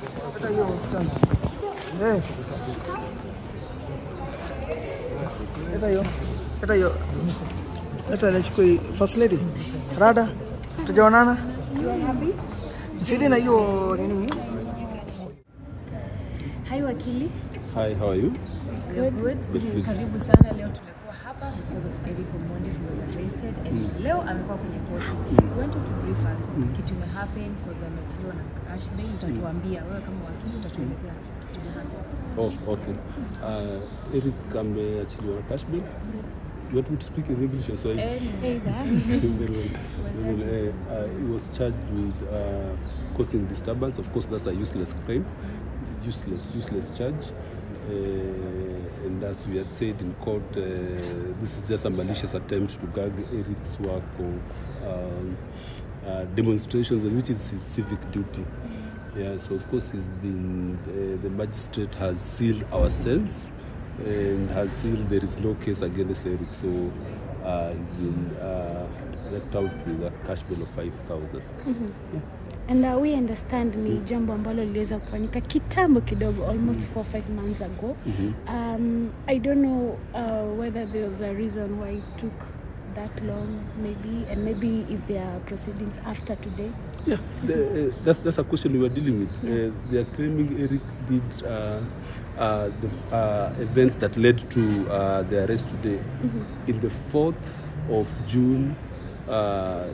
Hata hiyo stand. Eh. Hata hiyo. Hata hiyo. Hata ile chukua hii. first lady. Rada. Tujaonana. Sidi na hiyo nini? Hi wakili. Hi, how are you? Good. Good. Yes, karibu sana. Leo tumekuwa hapa because of Eric Omondi who was arrested and leo amekuwa kwenye koti. We want you to brief us kitu ime happen because ameachiliwa na cash bail. Utatuambia wewe kama wakili utatuelezea kitu ime happen. Oh, okay. Uh, Eric ameachiliwa na cash bail. You want me to speak in English or Swahili? Any- Very well. Very well. Uh, uh, he was charged with uh, causing disturbance. Of course, that's a useless crime. Useless, useless charge. Uh, and as we had said in court, uh, this is just a malicious attempt to gag Eric's work of um, uh, demonstrations, which is his civic duty. Yeah, so of course, he's been, uh, the magistrate has sealed our cells and has sealed there is no case against Eric. So uh, he's been uh, left out with a cash bail of 5,000. And uh, we understand ni jambo ambalo liliweza kufanyika kitambo kidogo almost four five months ago. Um, I don't know uh, whether there was a reason why it took that long maybe and maybe if there are proceedings after today. Yeah, the, uh, that's, that's a question we were dealing with. Uh, they are claiming Eric did uh, uh, the uh, events that led to uh, the arrest today in the 4th of June uh, uh,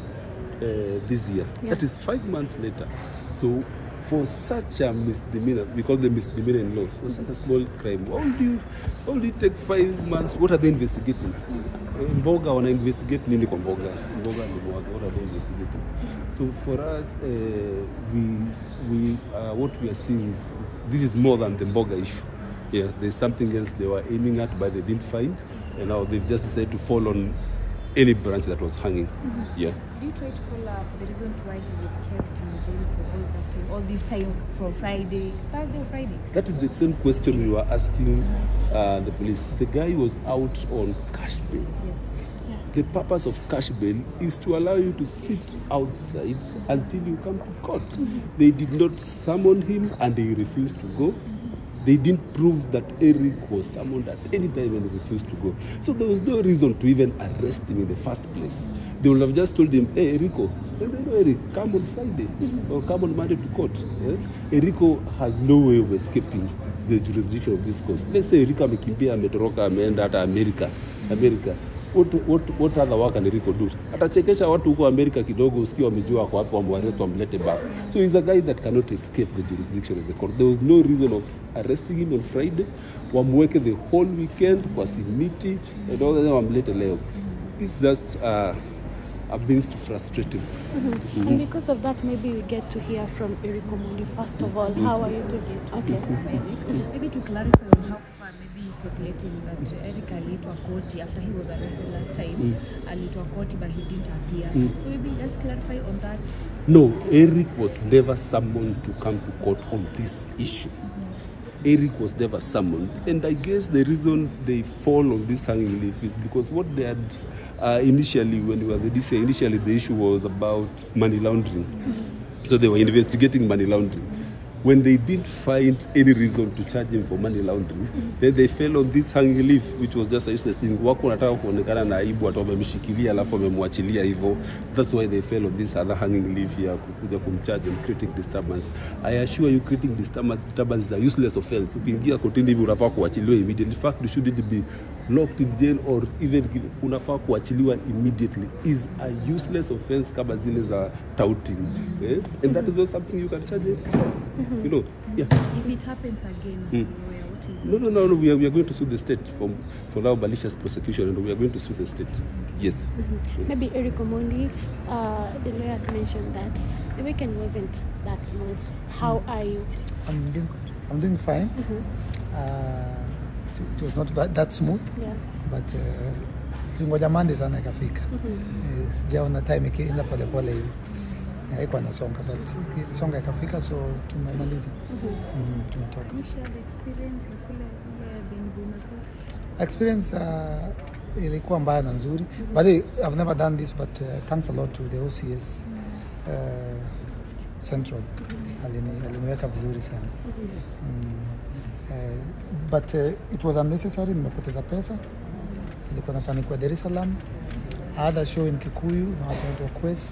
this year. Yeah. That is five months later. So for such a misdemeanor, we call them misdemeanor in law, for such a small crime, how do you, how do you take five months? What are they investigating? Eh, Mboga wana investigate nini kwa mboga? Mboga ni mboga, what are they investigating? So for us, uh, we, we, uh, what we are seeing is this is more than the mboga issue. Yeah, there's something else they were aiming at, but they didn't find, and now they've just decided to fall on any branch that was hanging. Yeah. Did you try to follow up the reason why he was kept in jail for all that time, all this time from Friday, Thursday or Friday? That is the same question we were asking uh, the police. The guy was out on cash bail. Yes. The purpose of cash bail is to allow you to sit outside until you come to court. They did not summon him and he refused to go. They didn't prove that Eric was summoned at any time and he refused to go. So there was no reason to even arrest him in the first place. They would have just told him, hey, Erico, and then, Eric, come on Friday or come on Monday to court. Eh? Erico has no way of escaping the jurisdiction of this court. Let's say Erico amekimbia ametoroka ameenda hata Amerika. Amerika. What, what, what other work can Erico do? Atachekesha watu huko Amerika kidogo usikie wamejua wako hapo wamwarest wamlete back. So he's a guy that cannot escape the jurisdiction of the court. There was no reason of arresting him on Friday. Wamweke the whole weekend kwa simiti and all that wamlete leo. This just uh, a means to frustrate him. And because of that, maybe we get to hear from Eric Omondi first of all. How are you doing? Okay. Maybe to clarify on how far maybe he's speculating that Eric aliitwa koti after he was arrested last time. Aliitwa koti but he didn't appear. So maybe just clarify on that. No, Eric was never summoned to come to court on this issue. Eric was never summoned, and I guess the reason they fall on this hanging leaf is because what they had uh, initially, when we were the DCI, initially the issue was about money laundering. So they were investigating money laundering. When they didn't find any reason to charge him for money laundering, then they fell on this hanging leaf, which was just a useless thing. Wako wanataka kuonekana na aibu, watu wamemshikilia alafu wamemwachilia hivyo. That's why they fell on this other hanging leaf ya kukuja kumcharge on creating disturbance. I assure you creating disturbance disturbance is a useless offense. Ukiingia kotini hivi unafaa kuachiliwa immediately. In fact, you shouldn't be locked in jail or even given- unafaa kuachiliwa immediately. Is a useless offense kama zile za touting. Eh? And that is not something you can charge it for. You know? Yeah. If it happens again as a lawyer, what will you No, no, no, no. We are, we are going to sue the state for, for now malicious prosecution, and we are going to sue the state. Yes. Maybe Eric Omondi, uh, the lawyers mentioned that the weekend wasn't that smooth. How are you? I'm doing good. I'm doing fine. Uh, it, it was not that, that smooth Yeah. but uh, tulingoja Monday sana ikafika. Eh, Sijaona time ikienda polepole hivi. Haikuwa nasonga but ilisonga ikafika so tumemaliza. Mm, tumetoka. Can you share the experience ya kule kule Bengu umekuwa? experience uh, ilikuwa mbaya na nzuri but I've never done this but uh, thanks a lot to the OCS uh, Central alini, aliniweka vizuri sana mm. eh, but uh, it was unnecessary. Nimepoteza pesa, ilikuwa nafanikiwa Dar es Salaam, other show in Kikuyu na watu wanaitwa Quest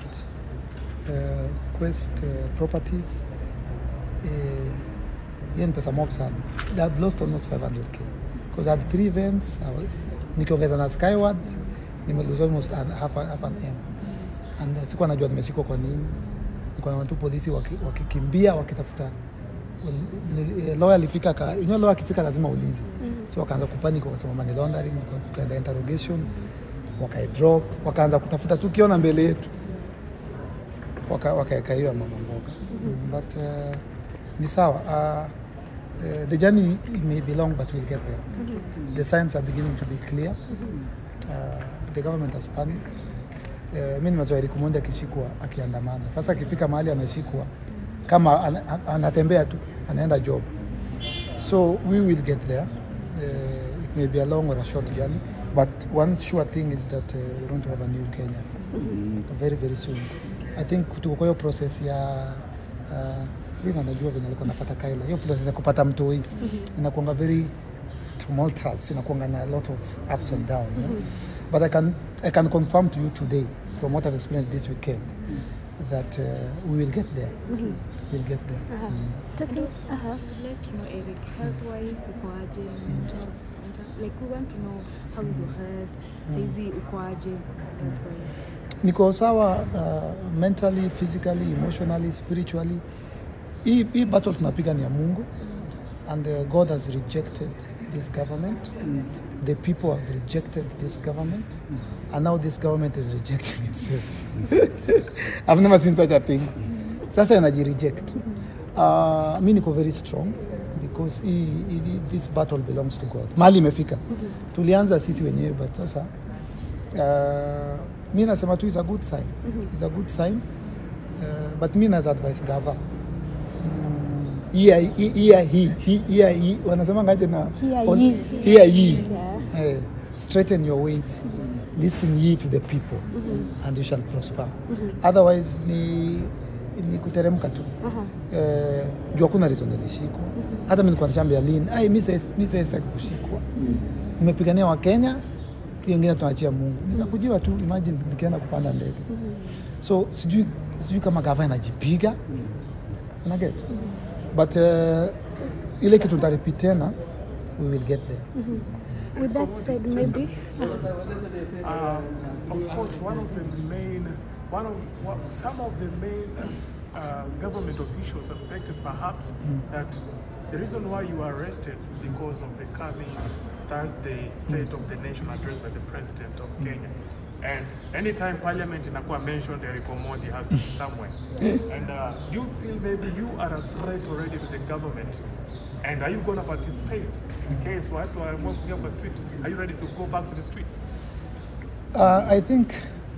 uh, Quest uh, Properties eh, hiyo ni pesa mob sana. I've lost almost 500k because I had three events. I was- Nikiongeza na Skyward nime lose almost an, half, a, half an M and uh, sikuwa najua nimeshikwa kwa nini. Nilikuwa na watu polisi waki- wakikimbia wakitafuta Ni- eh, lawyer alifika ka, you know lawyer akifika lazima ulize. So wakaanza kupanic wakasema money laundering, tuka- tukaenda interrogation, wakaidrop, wakaanza kutafuta tu kiona mbele yetu waka- wakaeka hiyo ya mama mboga mm, but uh, ni sawa uh, uh, the journey may be long but we'll get there the signs are beginning to be clear uh, the government has panicked uh, mi nimezoea Eric Omondi akishikwa akiandamana sasa akifika mahali anashikwa kama an, an, anatembea tu anaenda job so we will get there uh, it may be a long or a short journey but one sure thing is that uh, we're going to have a new Kenya very very soon. I think tuko kwa hiyo process ya uh, Lina najua venye alikuwa napata Kaila, hiyo process ya kupata mtoi inakuanga very tumultuous, inakuanga na a lot of ups and downs. yeah? But I can I can confirm to you today from what I've experienced this weekend that uh, we will get there. We'll get there. Uh-huh. Mm. Talking, uh-huh. like to know Eric health wise ukoaje mental, mental like we want to know how is your health saizi ukoaje health wise niko sawa uh, mentally physically emotionally spiritually hii hii battle tunapiga ni ya mungu and uh, god has rejected this government the people have rejected this government and now this government is rejecting itself i've never seen such a thing sasa inajireject uh, mi niko very strong because hii, hii, this battle belongs to god mali imefika tulianza sisi wenyewe but sasa uh, mi nasema tu is a good sign is a good sign uh, but mi naza advice gava Mm, here hii here hii hii- here hii wanasema ngaje na Hear on- ye. hear ye Yeah. Eh, straighten your ways listen ye to the people and you shall prosper otherwise ni ni kuteremka tu Uh-huh. eh, juu hakuna reason nilishikwa hata mi nilikuwa nashambia lin ai mi sasa- mi sasa sitaki kushikwa nimepigania wakenya hiyo ingine tunaachia mungu nikakujiwa tu imagine nikienda kupanda ndege so sijui sijui kama gava inajipiga unaget but uh, ile kitu ntaripit tena we will get there With that said, maybe. Um, of course, one of the main, one of what, some of the main uh, government officials suspected perhaps that the reason why you were arrested is because of the coming Thursday State of the Nation address by the President of Kenya. And anytime Parliament inakuwa mentioned, Eric Omondi has to be somewhere. and uh, do you feel maybe you are a threat already to the government? And are you going to participate in case watu waamua kwa street? Are you ready to go back to the streets? Uh, I think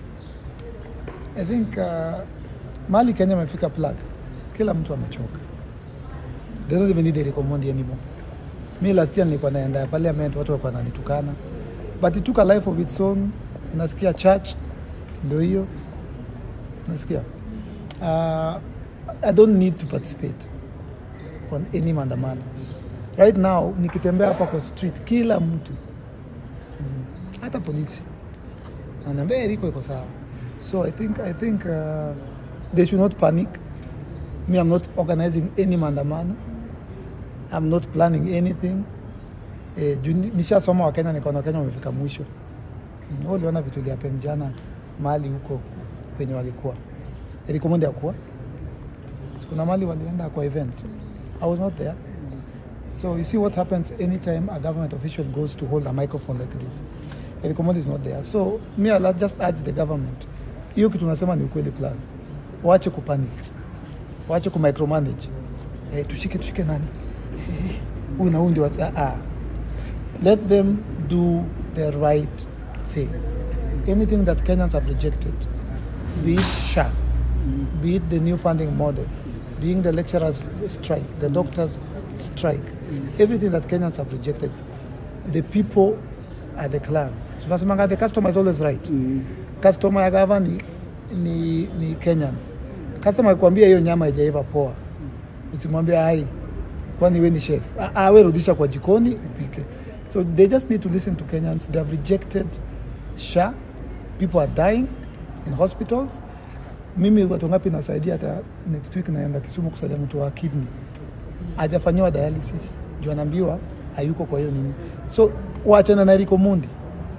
I think uh, mali Kenya amefika plug, kila mtu amechoka. They don't even need Eric Omondi anymore. Mi last year nilikuwa naenda parliament, watu walikuwa wananitukana, but it took a life of its own. Unasikia church ndio hiyo, unasikia uh, I don't need to participate on any maandamano right now. Nikitembea hapa kwa street, kila mtu mm, hata polisi anaambia Eriko iko sawa. So I think, I think uh, they should not panic. Me, I'm not organizing any maandamano. I'm not planning anything. Eh, juu ni- nishasoma Wakenya nikaona Wakenya wamefika mwisho. Mm, wewe uliona vitu vilihappen jana mahali huko penye walikuwa. Eriko Omondi hakuwa. Kuna mahali walienda kwa event. I was not there. So you see what happens anytime a government official goes to hold a microphone like this. Eric Omondi is not there. So me I'll just urge the government. Hiyo kitu nasema ni ukweli plan. Waache kupanic. Waache kumicromanage. Eh, tushike tushike nani? Eh, Huyu na huyu ndio watu- ah, ah. Let them do the right thing. Anything that Kenyans have rejected, be it SHA, be it the new funding model, being the lecturers strike, the doctors strike, everything that Kenyans have rejected, the people are the clans. Tunasemanga the customer is always right. Customer ya gava ni, ni, ni Kenyans. customer akikwambia hiyo nyama haijaiva poa usimwambie hai kwani we ni chef Ah, ah, we rudisha kwa jikoni upike so they just need to listen to kenyans they have rejected sha people are dying in hospitals mimi watu ngapi nasaidia hata next week naenda kisumu kusaidia mtu wa kidney hajafanyiwa dialysis juu anaambiwa hayuko kwa hiyo nini so waachana na Eriko Mundi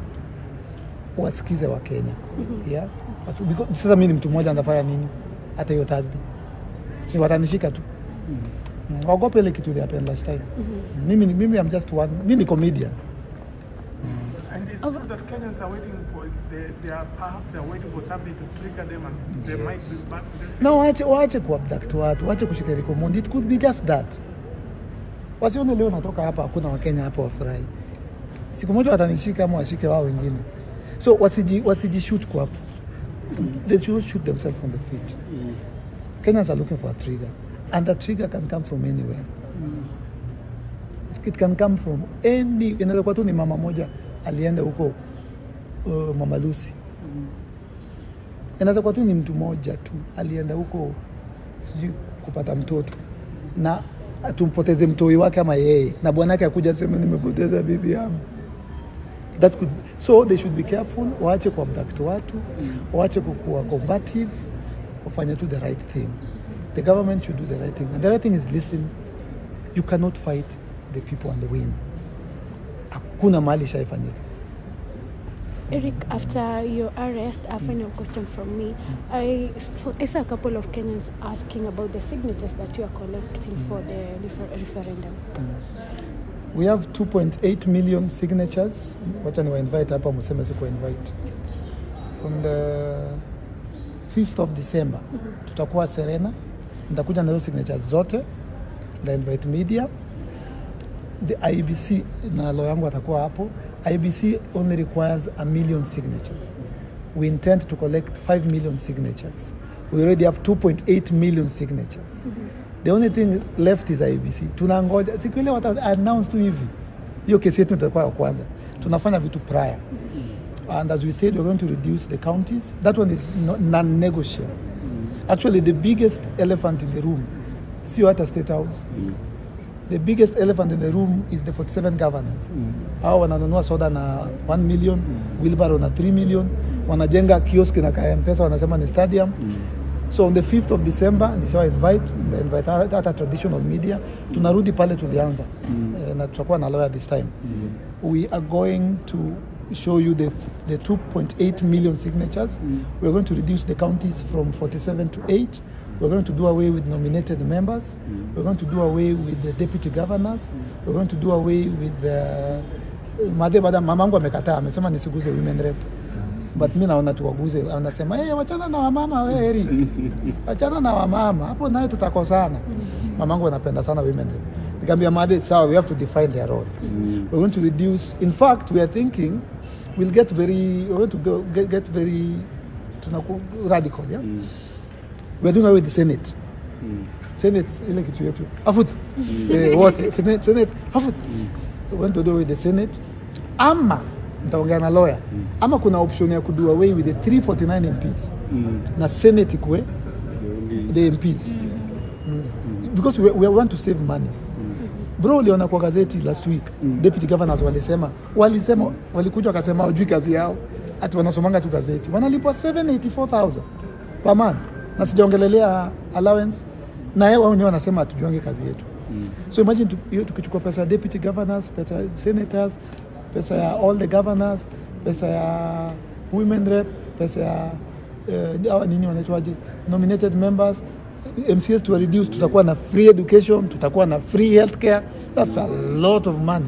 wasikize wa Kenya yeah? Wasi- because- sasa mi ni mtu mmoja anafanya nini hata hiyo Thursday si watanishika tu Mm, waogope ile kitu ile happened last time mimi, ni- mimi I'm just one mi ni comedian And it's true that Kenyans are waiting for, they, they are perhaps they are waiting for something to trigger them and they might be back to this. na waache waache kuabduct watu waache kushika Eriko Mundi it could be just that wasione leo natoka hapa hakuna wakenya hapa wafurahi siku moja watanishika ama washike wao wengine so wasiji wasijishoot kwa they should shoot themselves on the feet kenyans are looking for a trigger and the trigger can come from anywhere it, it can come from any inaweza kuwa tu ni mama moja alienda huko uh, mama Lucy inaweza kuwa tu ni mtu mmoja tu alienda huko sijui kupata mtoto na tumpoteze mtoi wake ama yeye na bwanake akuja sema nimepoteza bibi yangu that could so they should be careful waache kuabduct watu waache kukuwa combative wafanye tu the right thing the government should do the right thing and the right thing is listen you cannot fight the people and win hakuna mahali ishaifanyika Eric, after your arrest, a final question from me. I, so I saw a couple of Kenyans asking about the signatures that you are collecting for the refer- referendum. we have 2.8 million signatures wacha niwa invite hapa museme siku invite on the 5th of december tutakuwa serena nitakuja na hizo signatures zote nda invite media the ibc na lo yangu atakuwa hapo ibc only requires a million signatures we intend to collect 5 million signatures we already have 2.8 million signatures the only thing left is ibc tunangoja siku ile wata announce tu hivi hiyo kesi yetu itakuwa ya kwanza tunafanya vitu prior and as we said we're going to reduce the counties that one is no- non-negotiable actually the biggest elephant in the room sio hata state house the biggest elephant in the room is the 47 governors hao wananunua soda na 1 million wheelbarrow na 3 million wanajenga kiosk na kaya mpesa wanasema ni stadium so on the 5th of december nishawa invite na invite hata hata traditional media tunarudi pale tulianza Eh, na tutakuwa na lawyer this time we are going to show you the, the 2.8 million signatures we're going to reduce the counties from 47 to 8 We're going to do away with nominated members. We're going to do away with the deputy governors. We're going to do away with the Madhe bada mamangu amekataa, amesema nisiguze women rep. But mi naona tuwaguze, anasema hey, wachana na wamama we Eric, wachana na wamama hapo, naye tutakosana. Mamangu anapenda sana women rep. Nikamwambia Madhe, sawa, we have to define their roles. We're going to reduce. In fact, we are thinking we'll get very, we're going to go, get, get very tunaku, radical, yeah? we're doing away with the Senate. Senate ile kitu yetu afut eh, wote Senate, Senate afut so we want to do away with the Senate ama mtaongea na lawyer ama kuna option ya kudo away with the 349 MPs na Senate ikue the MPs Mm. because we, we want to save money bro uliona kwa gazeti last week deputy governors walisema walisema walikuja wakasema wajui kazi yao ati wanasomanga tu gazeti wanalipwa 784000 per month na sijaongelelea allowance na yeye wao wenyewe wanasema hatujuange kazi yetu so imagine tu- hiyo tukichukua pesa ya deputy governors pesa ya senators pesa ya all the governors pesa ya women rep pesa ya eh, hawa nini wanaitwaje nominated members mcs to reduce tutakuwa na free education tutakuwa na free healthcare that's a lot of money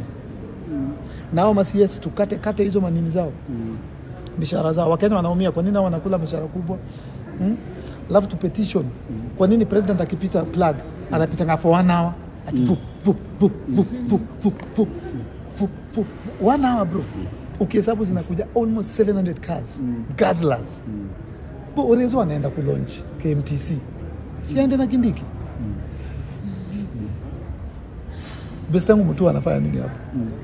nao macs tukate kate hizo manini zao mishahara zao wakenya wanaumia kwa nini hao wanakula mishahara kubwa hmm? alafu tu petition kwa nini president akipita plug anapitanga for one hour ati vup, vup, vup, vup, vup, vup, vup, vup, vup. one hour bro ukihesabu zinakuja almost 700 cars gazlers Bo, urezo anaenda kulaunch kmtc siaende na kindiki best yangu mtu anafanya nini hapo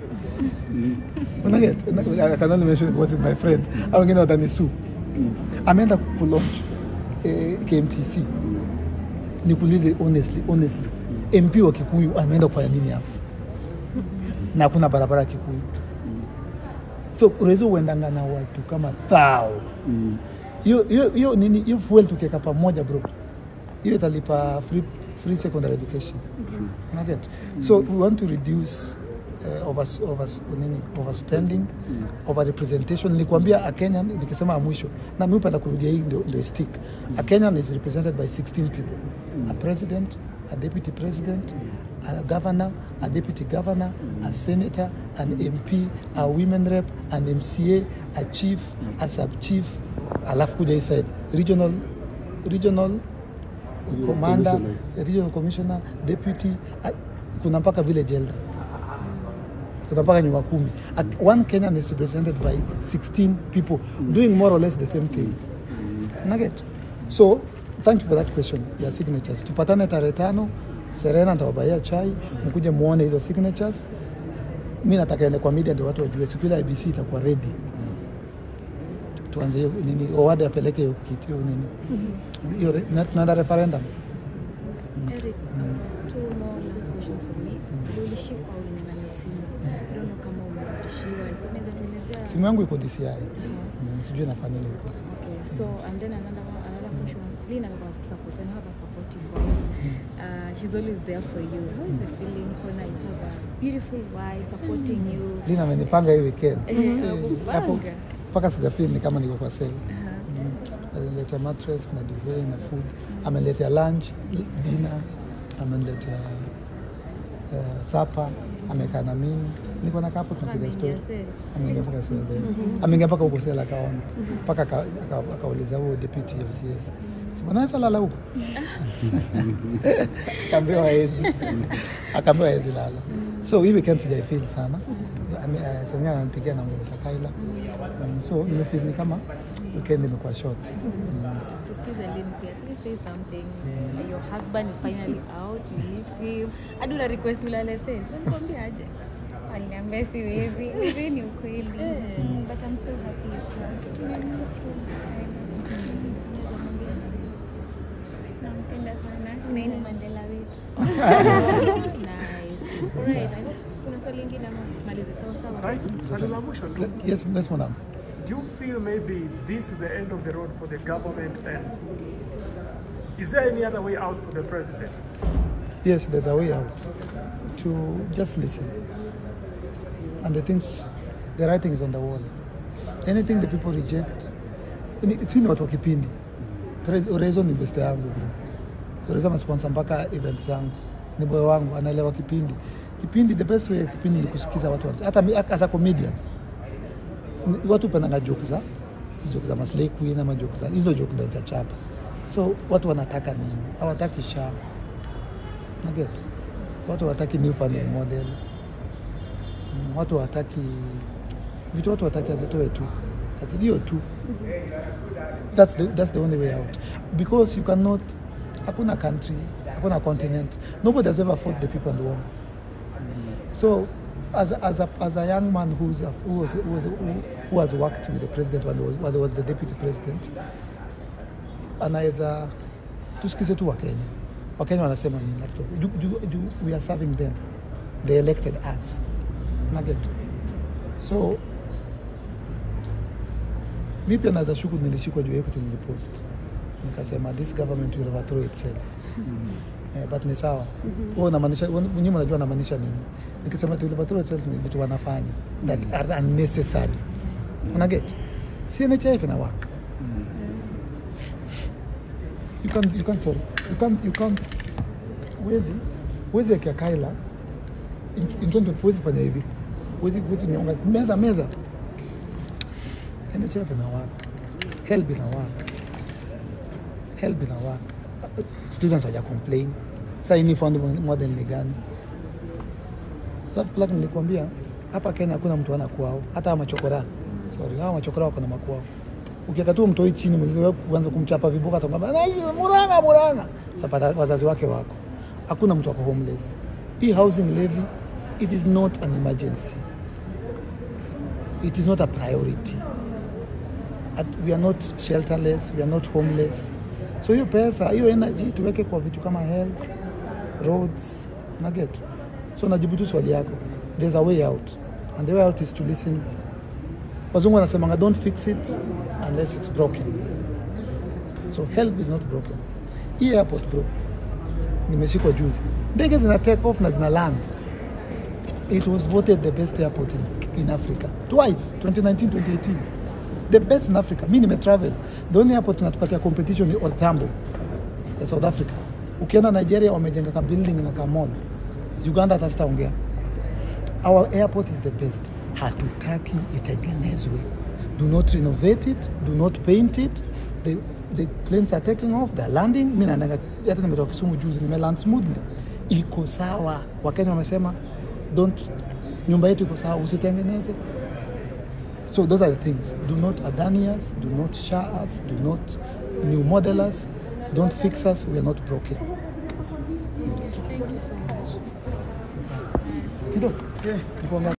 unaget I can only mention because it's my friend au wengine watanisu ameenda kulaunch eh, KMTC nikuulize honestly, honestly MP wa Kikuyu ameenda kufanya nini hapo? Na hakuna barabara ya Kikuyu, so unaweza uendanga na watu kama thao hiyo hiyo hiyo nini hiyo fuel tukiweka pamoja bro, hiyo italipa free, free secondary education unaget so we want to reduce uh, over, over, nini overspending over representation nilikwambia a Kenyan nikisema ya mwisho na mimi upenda kurudia hii ndio, ndio stick a Kenyan is represented by 16 people a president a deputy president a governor a deputy governor a senator an MP a women rep an MCA a chief a sub chief alafu kuja hii side regional regional commander, commissioners. regional commissioner, deputy, uh, kuna mpaka village elder, kuna mpaka nyumba kumi. At one Kenyan is represented by 16 people doing more or less the same thing. Nugget. So thank you for that question ya signatures. Tupatane tarehe tano, Serena nitawabaia chai, mkuje muone hizo signatures. Mi nataka ende kwa media ndio watu wajue siku ile IBC itakuwa ready tuanze hiyo nini, Owade apeleke hiyo kitu hiyo nini hiyo re- na- tunaenda referendum. Eric, two more last question for me. Ulishikwa ulinyang'anya simu. I don't know kama umerudishiwa. Unaweza tuelezea? Simu yangu iko DCI, mm, sijui nafanya nini huko. Okay, so and then another one, another question. Lynn amekuwa kusupport and have a supportive wife. Uh, she's always there for you. How is the feeling when you have a beautiful wife supporting you? Lina amenipanga hii weekend Eh, Eh, hapo amepanga. mpaka sijafeel ni kama niko kwa sale. Uh-huh. Aliniletea mattress na duvet na food, ameniletea lunch, dinner, ameniletea uh, supper, amekaa na mimi, niko na kapo tunapiga story. Ameingia sale. Ameingia mpaka sale, ameingia mpaka huko sale akaona, mpaka aka- aka- akauliza huo deputy FCS Sema, naweza lala huko akaambiwa hawezi, akaambiwa hawezi lala. So hii weekend sijaifeel sana, Ame- eh, saa zingine ananipigia naongelesha Kaila, Mm, so nimefeel ni kama weekend imekuwa short. Mm. Tusikize Lynn pia. Please say something. Your husband is finally out. You miss him. Hadi una request ulale sale. Nikwambia aje? Aliniambia siwezi. Hivi ni ukweli. Eh. Mm, But I'm so happy it's not. Tumemiss him. Nampenda sana. Na yeye ni Mandela wetu. Nice. Alright. I hope kuna swali lingine ama malize sawa sawa. Rais, swali la mwisho tu. Yes, yes mwanangu. Do you feel maybe this is the end of the road for the government and is there any other way out for the president? Yes, there's a way out to just listen. And the things, the writing is on the wall. Anything the people reject, ni- sijui ni watu wa kipindi. Pre- Urezo ni beste yangu bro. Urezo amasponsor mpaka events zangu. Ni boy wangu, anaelewa kipindi. Kipindi, the best way ya kipindi ni kusikiza watu wansi. Hata mi- as a comedian, ni- watu pendanga joke za joke za Maslay Queen ama joke za hizo joke ndo nitachapa. So watu wanataka nini? Hawataki shaa Naget. Watu wataki new funding model. Mm, Watu wataki vitu watu wataki azitoe tu. Azidio tu. That's the, that's the only way out. Because you cannot hakuna country, hakuna continent. Nobody has ever fought the people and won. So as a, as a, as a young man who's a, who, was, who, was, who, who has worked with the president when he was, when he was the deputy president anaweza tusikize tu Wakenya. Wakenya wanasema nini? Alafu tu- ju- ju- ju- we are serving them, they elected us. Unaget? So mi pia naweza shuku nilishikwa juu ya kitu nilipost, nikasema this government will overthrow itself. Eh, but ni sawa. Wewe unamaanisha wewe mwenyewe unajua unamaanisha nini? Nikisema it will overthrow itself ni vitu wanafanya that are unnecessary. Unaget? Si NHIF ina work. you can't you can't sorry you can't you can't wezi wezi ya Kaila in, in 2024 wezi fanya hivi wezi wezi nyonga meza meza NHF ina work help ina work help ina work students haja complain sasa hii ni fund model ni gani alafu plug nilikwambia hapa Kenya hakuna mtu ana kwao hata hawa machokora sorry hawa machokora wako na makwao ukiweka tu mtoi chini mlize wewe kuanza kumchapa vibuka atongamba naishi Murang'a Murang'a utapata wazazi wake wako hakuna mtu ako homeless hii housing levy it is not an emergency it is not a priority At, we are not shelterless we are not homeless so hiyo pesa hiyo energy tuweke kwa vitu kama health roads na get so najibu tu swali yako there's a way out and the way out is to listen wazungu wanasemanga don't fix it unless it's broken so help is not broken hii airport bro nimeshikwa juzi ndege zina take off na zina land it was voted the best airport in, in africa twice 2019 2018 the best in africa mi nimetravel the only airport inatupatia competition ni Old Tambo ya south africa ukienda nigeria wamejenga ka building na ka mall uganda hata sitaongea our airport is the best hatutaki itengenezwe do not renovate it do not paint it the, the planes are taking off they're landing mi naendaga hata nimetoka kisumu juzi nimeland smoothly iko sawa wakenya wamesema don't nyumba yetu iko sawa usitengeneze so those are the things do not adani us do not share us do not new model us don't fix us we are not broken Thank you so much. kidogo yeah.